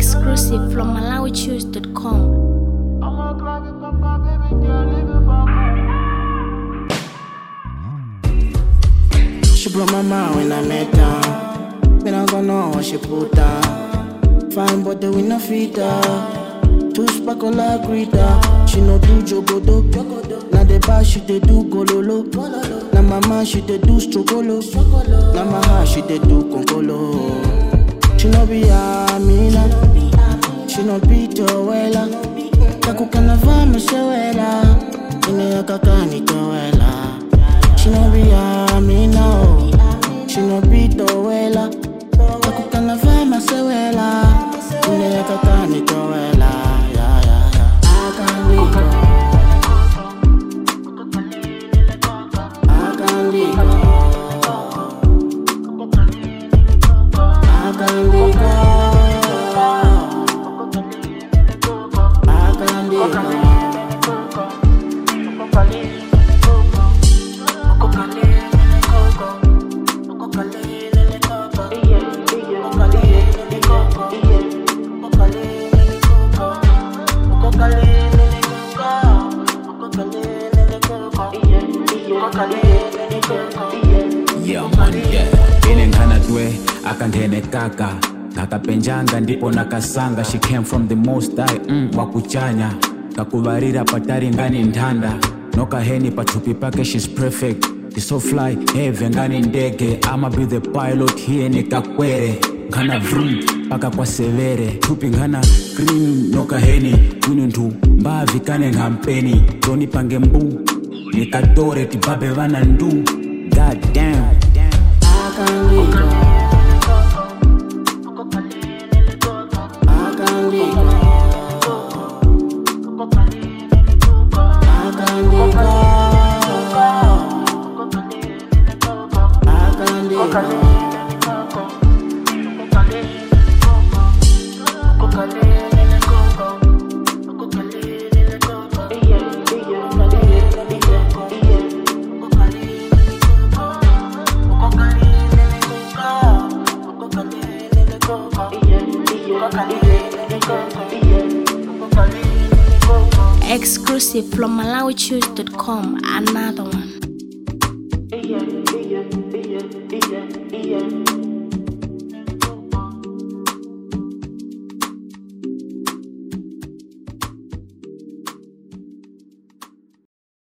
Exclusive from MalawiChoose.com. She broke my mind when I met her. Then I gonna know what she put down. Fine, but the winner feed her. Two sparkle like Rita. She no do jogodo. Now the bar she dey do gololo. Now my man she dey do strogolo. Now my heart she dey do concolo. She no be Amina. She no be Joella. Kakukana vama shewela. Ine yakakani Joella. She no be Amina. oh. She no be Joella. Kakukana vama shewela. Ine yakakani Joella. Yeah, yeah, yeah. I can't leave her. I can't leave her. I can't leave her. I can't leave her. Yeah, man, yeah. Ine ngana dwe akangene kaka ngakapenjanga ndipo nakasanga she came from the most high mm, wakuchanya kakuvarira patari ngani ndanda nokaheni pathupi pake she's perfect She's so fly heve ngani ndege ama be the pilot hiye nikakwere ngana vrum paka kwa severe thupi ngana green nokaheni kwininthu mbavi kane ngampeni zonipange mbu nikatore tibabe vana ndu god damn I can't leave her. I can't leave her. I can't leave her. I can't leave her. Exclusive from MalawiChoose.com. Another one. yeah, yeah, yeah, yeah, yeah.